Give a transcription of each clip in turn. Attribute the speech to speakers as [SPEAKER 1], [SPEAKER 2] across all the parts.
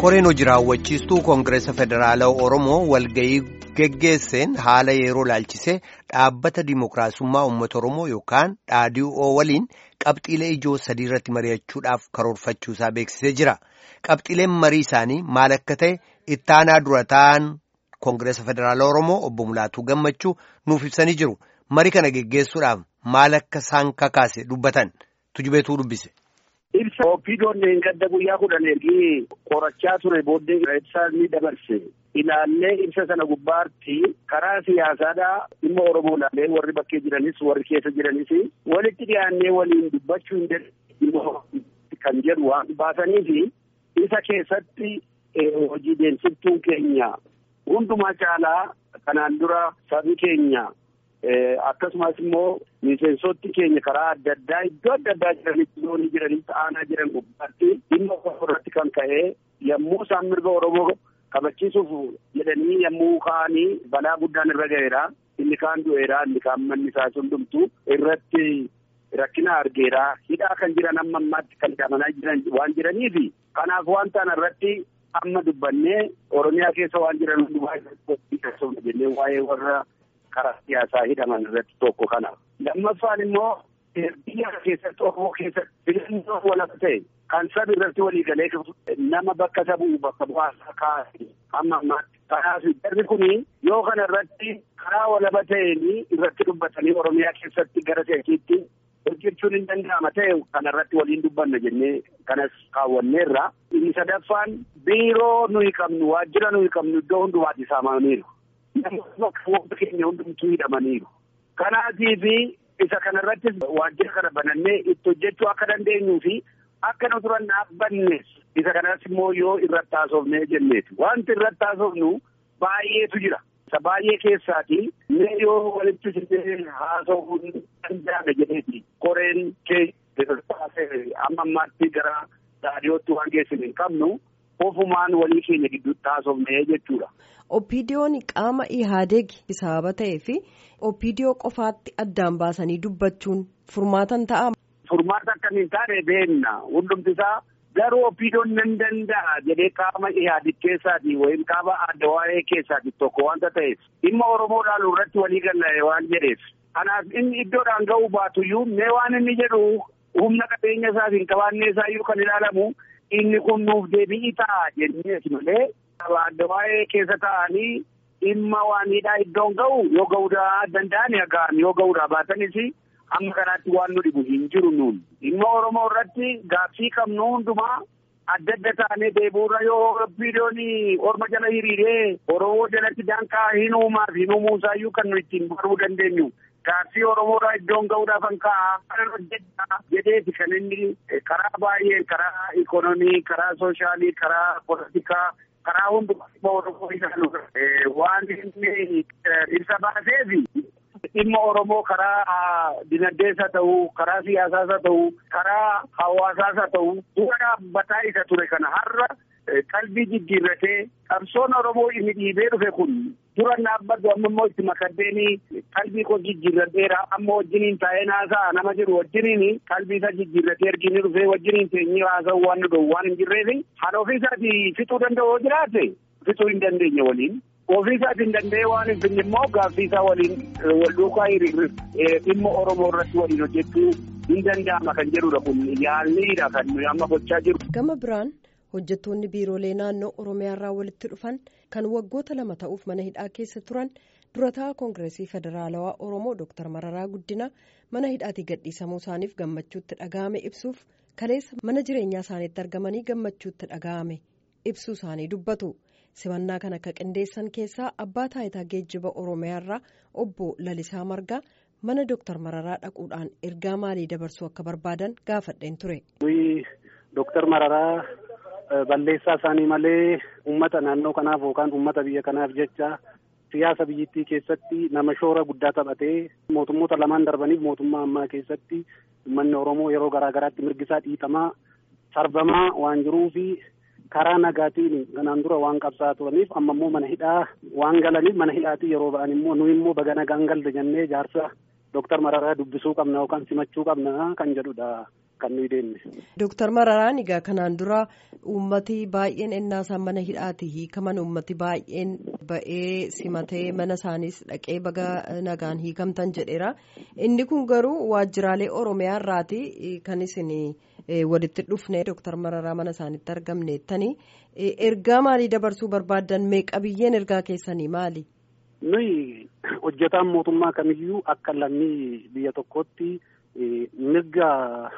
[SPEAKER 1] koreen hojii raawwachiistuu koongireesa federaalaa oromoo walga'ii geggeesseen haala yeroo laalchisee dhaabbata dimookiraasummaa uummata oromoo yookaan dhaadhii'oo waliin qabxiilee ijoo sadii irratti mari'achuudhaaf karoorfachuusaa beeksisee jira qabxiileen marii isaanii maal akka ta'e ittaanaa dura ta'an koongireesa federaalaa oromoo obbo Mulaatuu Gammachuu nuuf ibsanii jiru marii kana geggeessuudhaaf maal akka isaan kakaase dubbatan tujubeetuu dubbise.
[SPEAKER 2] Ibsa Opiidoon gadda guyyaa kudhan ergi qorachaa ture booddee ibsaa ni dabarse. Ilaallee ibsa sana gubbaatti karaa siyaasaadhaa dhimma Oromoo ilaalee warri bakkee jiranis warri keessa jiranis walitti dhiyaannee waliin dubbachuu hin dandeenye kan jedhu waan baasaniifi isa keessatti hojii deemsiftuun keenya hundumaa caalaa kanaan dura sabi keenya akkasumas immoo miseensoti keenya karaa adda addaa iddoo adda addaa jiranitti loonii jiranitti aanaa jiran gubbaatti dhimma irratti kan ka'e yommuu isaan mirga Oromoo kabachiisuuf jedhanii yommuu ka'anii balaa guddaan irra ga'eera. Inni kaan du'eera, inni kaan manni isaa hundumtu irratti rakkina argeera. Hidhaa kan jiran amma ammaatti kan hidhamanaa jiran waan jiraniifi kanaaf waan ta'an irratti amma dubbannee Oromiyaa keessa waan jiran hundumaa jennee waa'ee warra karaa siyaasaa hidhaman irratti tokko kana. Lammaffaan immoo biyya keessatti Oromoo keessatti filannoo walaba ta'e kan sabi irratti waliigalee nama bakka sabuu bakka bu'aasaa kaa'e amma ammaatti. Kanaaf jarri kuni yoo kana irratti karaa walaba ta'een irratti dubbatanii Oromiyaa keessatti gara seekiitti hojjechuun hin danda'ama ta'e kana irratti waliin dubbanna jennee kanas kaawwanneerra. Inni sadaffaan biiroo nuyi qabnu waajjira nuyi qabnu iddoo hundumaatti saamaniiru. Namoota keenya hundumtuu hidhamaniiru. Kanaatiif isa kana irrattis waajjira kana banannee itti hojjechuu akka dandeenyuu fi akka nu turan dhaabbannes isa kanas immoo yoo irratti haasofnee jenneeti. Wanti irratti haasofnu baay'eetu jira. Isa baay'ee keessaati mee yoo walitti sirnee haasofuu danda'ame jedheeti. Koreen kee amma ammaatti gara raadiyootti waan geessine hin qabnu ofumaan walii keenya gidduutti haasofnee jechuudha.
[SPEAKER 3] Oppiidiyoon qaama Ihaadeeg sababa ta'ee fi Oppiidiyoo qofaatti addaan baasanii dubbachuun furmaatan ta'a.
[SPEAKER 2] Furmaata akkamiin taane beenna hundumti isaa garuu Oppiidiyoon nan danda'a jedhee qaama Ihaadeeg keessaati wayim qaama adda waa'ee keessaati tokko wanta ta'eef dhimma Oromoo ilaaluu irratti walii galle waan jedheef. Kanaaf inni iddoodhaan ga'uu baatuyyuu mee waan inni jedhu humna qabeenya isaatiin hin qabaannee isaayyuu kan ilaalamu inni kun nuuf deebi'i ta'a jenneeti malee. adda waa'ee keessa ta'anii dhimma waaniidhaa iddoon ga'u yoo ga'uudhaa danda'an ga'an yoo ga'uudhaa baatanis amma kanaatti waan nu dhibu hin jiru nuun dhimma Oromoo irratti gaaffii qabnu hundumaa adda adda taanee deebi'uurra yoo Oppiidiyoon orma jala hiriiree Oromoo jalatti danqaa hin uumaaf hin uumuusaayyuu kan nu ittiin baruu dandeenyu. Gaaffii Oromoodhaa iddoon ga'uudhaaf kan ka'a kan hojjechaa jedheeti kan inni karaa baay'ee karaa ikonomii karaa sooshaalii karaa poolitikaa karaa hundumaa Oromoo ilaalu waan inni ibsa baaseefi dhimma Oromoo karaa dinagdees haa ta'u karaa siyaasaas haa ta'u karaa hawaasaas haa ta'u dura dhaabbataa isa ture kana har'a qalbii jijjiirratee qabsoon Oromoo inni dhiibee dhufe kun dura dhaabbatu amma immoo itti makaddeeni qalbii koo jijjiirradheera amma wajjiniin taa'ee naasa'a nama jedhu wajjiniin qalbii isaa jijjiirratee ergini dhufee wajjiniin teenyee haasa'u waan nu dhowwu waan hin jirreefi haala ofiisaatii fixuu danda'u yoo jiraate fixuu hin dandeenye waliin. Ofiisaatii hin danda'e waan hin finne immoo gaaffii isaa waliin wal duukaa hiriirri dhimma Oromoo irratti waliin hojjechuu hin danda'ama kan jedhudha kun yaalliidha kan nuyi amma gochaa jiru.
[SPEAKER 3] Gama biraan hojjettoonni biiroolee naannoo Oromiyaarraa walitti dhufan kan waggoota lama ta'uuf mana hidhaa keessa turan durataa koongireesii federaalawaa Oromoo Dr. Mararaa Guddina mana hidhaatii gadhiisamuu isaaniif gammachuutti dhaga'ame ibsuuf kaleessa mana jireenyaa isaaniitti argamanii gammachuutti dhaga'ame ibsuu isaanii dubbatu. simannaa kana akka qindeessan keessaa abbaa taayitaa geejjiba oromiyaarraa obbo lalisaa margaa mana dooktar mararaa dhaquudhaan ergaa maalii dabarsuu akka barbaadan gaafadheen ture.
[SPEAKER 4] dooktar mararaa balleessaa isaanii malee uummata naannoo kanaaf yookaan uummata biyya kanaaf jecha siyaasa biyyattii keessatti nama shoora guddaa taphatee mootummoota lamaan darbaniif mootummaa ammaa keessatti uummanni oromoo yeroo garaa garaatti mirgisaa dhiitamaa sarbamaa waan jiruufi. karaa nagaatiin kanaan dura waan qabsaa turaniif amma immoo mana hidhaa waan galaniif mana hidhaatii yeroo ba'an immoo nu immoo baga nagaan galte jennee jaarsa dooktar Mararaa dubbisuu qabna yookaan simachuu qabna kan jedhudha kan nuyi deemne.
[SPEAKER 3] Dooktar Mararaan egaa kanaan dura uummati baay'een ennaasaa mana hidhaati hiikaman uummati baay'een ba'ee simatee mana isaaniis dhaqee baga nagaan hiikamtan jedheera. Inni kun garuu waajjiraalee Oromiyaa irraati kan isin walitti dhufne Dooktar Mararaa mana isaaniitti argamneettani. Ergaa maalii dabarsuu barbaaddan meeqa biyyeen ergaa keessanii maali?
[SPEAKER 4] Nuyi hojjetaan mootummaa kamiyyuu akka lammii biyya tokkootti mirga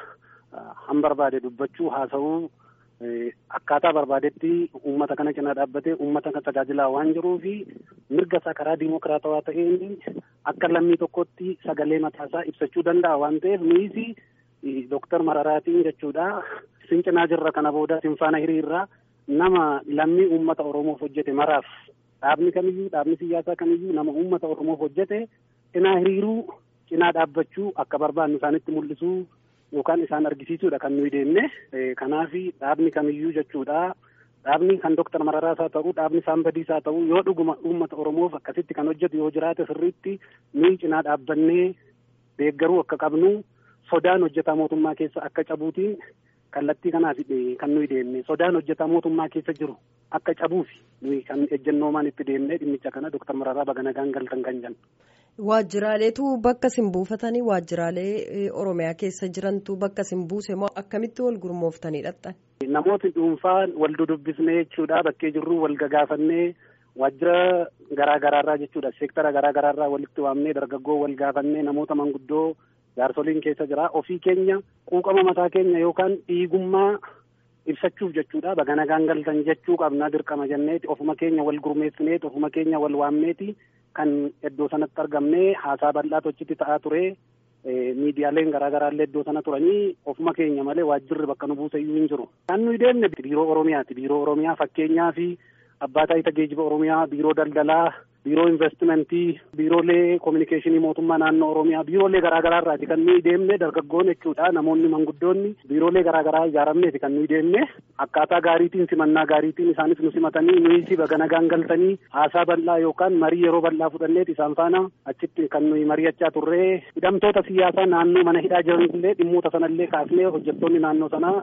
[SPEAKER 4] han barbaade dubbachuu haasa'uu akkaataa barbaadetti uummata kana cina dhaabbatee uummata kana tajaajilaa waan jiruufi mirga isaa karaa diimokiraatawaa ta'een akka lammii tokkotti sagalee mataasaa ibsachuu danda'a waan ta'eef nuyis Dooktar Mararaatiin jechuudha. Isin cinaa jirra kana booda isin faana hiriirraa nama lammii uummata Oromoof hojjete maraaf dhaabni kamiyyuu dhaabni siyaasaa kamiyyuu nama uummata Oromoof hojjete cinaa hiriiruu cinaa dhaabbachuu akka barbaannu isaanitti mul'isuu yookaan isaan argisiisuudha kan nuyi deemne kanaaf dhaabni kamiyyuu jechuudha. Dhaabni kan Dooktar Mararaas haa ta'u dhaabni Saambadiis haa ta'u yoo dhuguma uummata Oromoof akkasitti kan hojjetu yoo jiraate sirriitti nuyi cinaa dhaabbannee deeggaruu akka qabnu sodaan hojjetaa mootummaa keessa akka cabuutiin kallattii kanaaf kan nuyi deemne sodaan hojjetaa mootummaa keessa jiru akka cabuufi nuyi kan ejjennoomaan itti deemne dhimmicha kana Dooktar Mararaa baga nagaan galtan kan jennu.
[SPEAKER 3] Waajjiraaleetu bakka isin buufatanii waajjiraalee Oromiyaa keessa jirantu bakka isin buuse moo akkamitti wal gurmooftanii dhaqxan?
[SPEAKER 4] Namooti dhuunfaan wal dudubbisnee jechuudha bakkee jirru wal gagaafannee waajjira garaa garaarraa jechuudha seektara garaa garaarraa walitti waamnee dargaggoo wal gaafannee namoota manguddoo jaarsoliin keessa jira ofii keenya quuqama mataa keenya yookaan dhiigummaa ibsachuuf jechuudha baga nagaan galtan jechuu qabna dirqama jenneeti ofuma keenya wal gurmeessineeti ofuma keenya wal waamneeti kan iddoo sanatti argamnee haasaa bal'aa tochitti ta'aa ture miidiyaaleen garaa garaallee iddoo sana turanii ofuma keenya malee waajjirri bakka nu buuse iyyuu hin jiru. Kan nuyi deemne biiroo Oromiyaati. Biiroo Oromiyaa fakkeenyaa fi abbaa taayitaa geejjiba Oromiyaa, biiroo daldalaa, biiroo investimentii, biiroolee kominikeeshinii mootummaa naannoo Oromiyaa, biiroolee garaa garaarraati kan nuyi deemne dargaggoon jechuudha namoonni manguddoonni biiroolee garaa garaa ijaaramneeti kan nuyi deemne akkaataa gaariitiin simannaa gaariitiin isaanis nu simatanii nuyi baga nagaan galtanii haasaa bal'aa yookaan marii yeroo bal'aa fudhanneeti isaan faana achitti kan nuyi mari'achaa turree hidhamtoota siyaasaa naannoo mana hidhaa jiranillee dhimmoota sanallee kaasnee hojjettoonni naannoo sanaa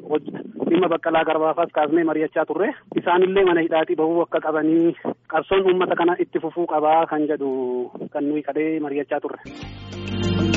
[SPEAKER 4] dhimma baqqalaa garbaafaas kaasnee mari'achaa turre isaanillee mana hidhaatii bahuu akka qabanii qabsoon uummata kana itti fufuu qabaa kan jedhu kan nuyi kadhee mari'achaa turre.